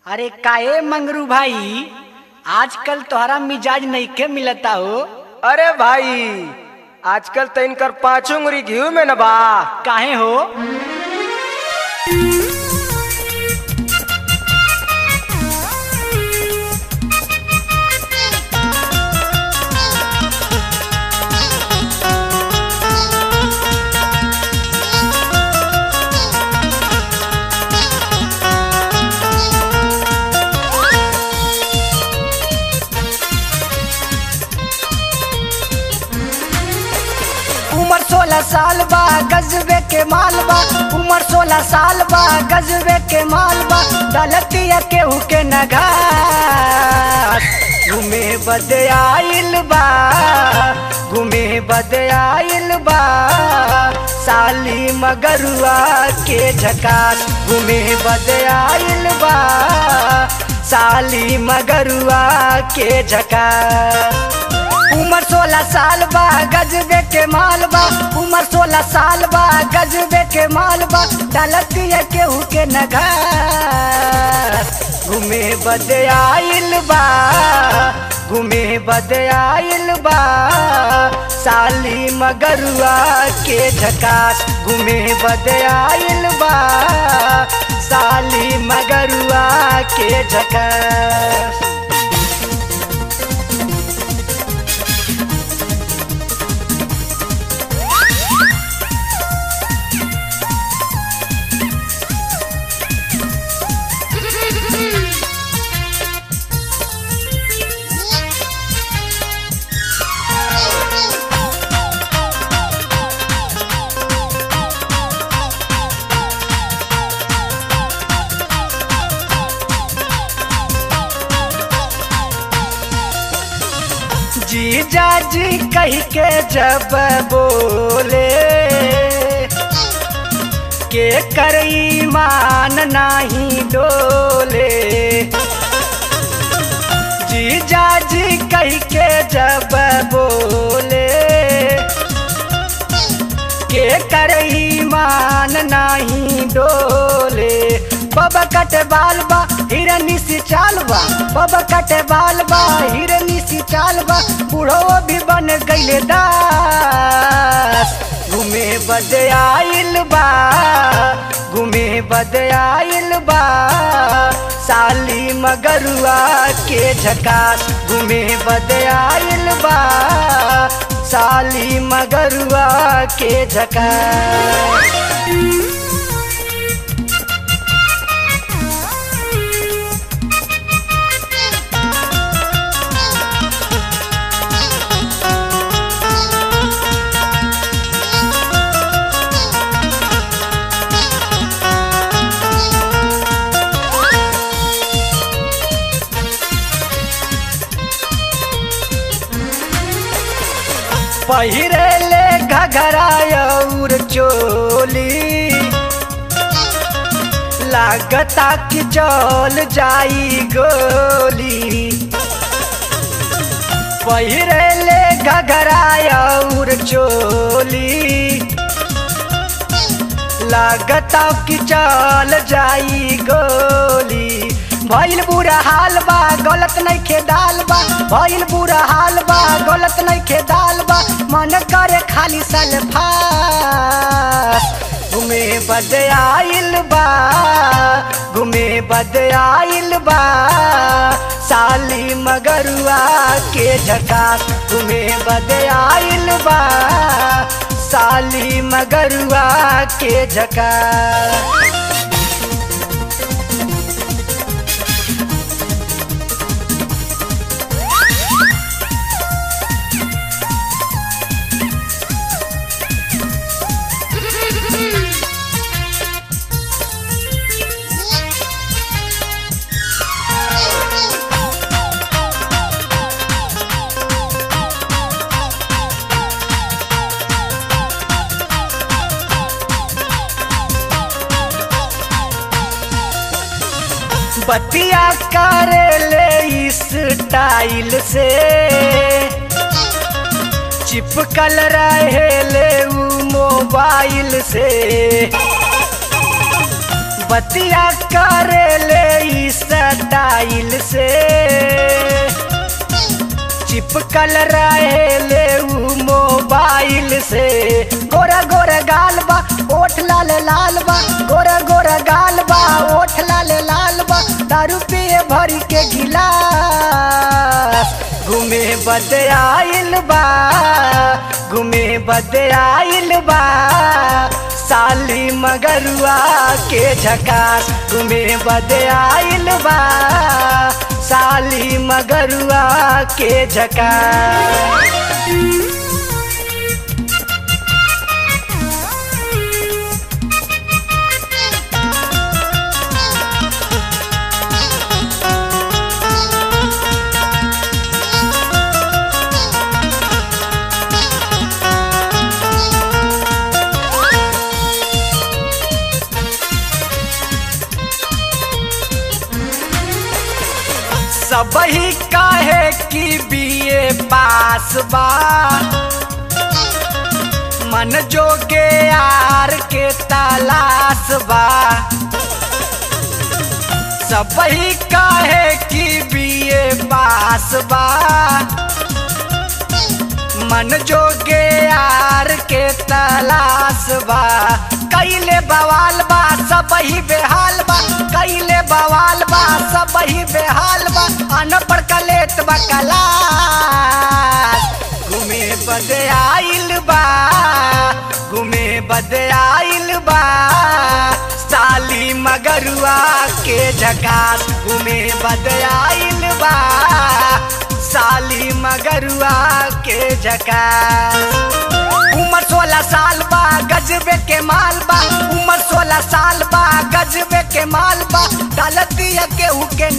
अरे काहे मंगरू भाई आजकल तोहरा मिजाज नइखे मिलता हो अरे भाई आजकल तो इनकर पाँच उंगली घी में न बा काहे हो उम्र सोलह साल बा गजबे के माल बा उम्र सोलह साल बा गजबे के माल बा दलतिया केहू के नगार घूमे बदे आइल बा घूमे बदे आइल बा साली मगरुआ के झकास घूमे बदे आइल बा साली मगरुआ के झकास उम्र सोलह साल बा गजबे के माल बा उम्र सोलह साल बा गजबे के माल बा डालतिया केहू के नगार घूमे बदे आइल बा घूमे बदे आइल बा साली मगरुआ के झकास घूमे बदे आइल बा साली मगरुआ के झकास जीजा जी कह के जब बोले के कर ईमान नाही डोले जीजा जी कह के जब बोले के कर ईमान नाही डोले बाबा कटे बाल बा हिरनी सी चाल बा बाबा कटे बाल बा हिरनी सी चाल बा बूढ़ो भी बन गईले दास घूमे बदे आइल बा घूमे बदे आइल बा साली मगरुआ के झकास घूमे बदे आइल बा साली मगरुआ के झकास पहिरे ले घघरा और चोली लागता कि चल जाई गोली पहिरे ले घघरा और चोली लागता कि चल जाई गोली भइल बुरा हाल बा गलत नहीं खे दाल बा भइल बुरा हाल बा गलत नहीं खे दाल बा मन करे खाली सल्फा घूमे बद आइल बा घूमे बद आइल बा साली मगरुआ के झकास घूमे बद आइल बा साली मगरुआ के झकास बतिया करे ले इस टाइल से चिपकल रहे ले उ मोबाइल से बतिया करे ले ई चिपकल रहे ले उ मोबाइल से गोरा गोरा गाल बा ओठ लाल लाल बा गोरा गोरा गाल बा ओठ लाल लाल बा दारू पिए भरी के गिलास घूमे बदे आइल बा घूमे बदे आइल बा साली मगरुआ के झकास घूमे बदे आइल बा साली मगरुआ के झकास सबही काहे की बीए पास बा मन जोगे यार के तलाश बा सबही काहे की बीए पास बा मन जोगे यार के तलाश बा कैले बवाल बा सबही बेहाल बा कैले बवाल बा सबही बेहाल बा अनपढ़ कलेत बा कलास घूमे बदे आइल बा घूमे बदे आइल बा साली मगरुआ के झकास घूमे बदे आइल बा साली मगरुआ के झकास उम्र सोलह साल बा गजबे के माल बा उम्र सोलह साल बा गजबे के माल बा डालतिया केहू के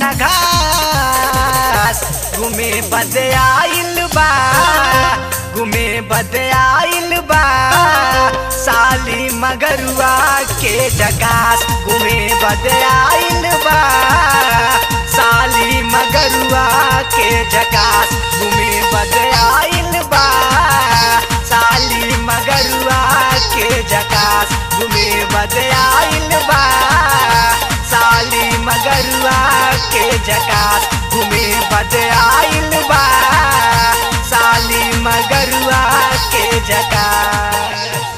नघास घूमे बदे आइल बा घूमे बदे आइल बा साली मगरुआ के जकास घूमे बदे आइल बा साली मगरुआ के जकास घूमे बदे आइल बा साली मगरुआ के जकास घूमे बदे आइल बा साली मगरुआ के जकास घूमे बदे आइल बा साली मगरुआ के जकास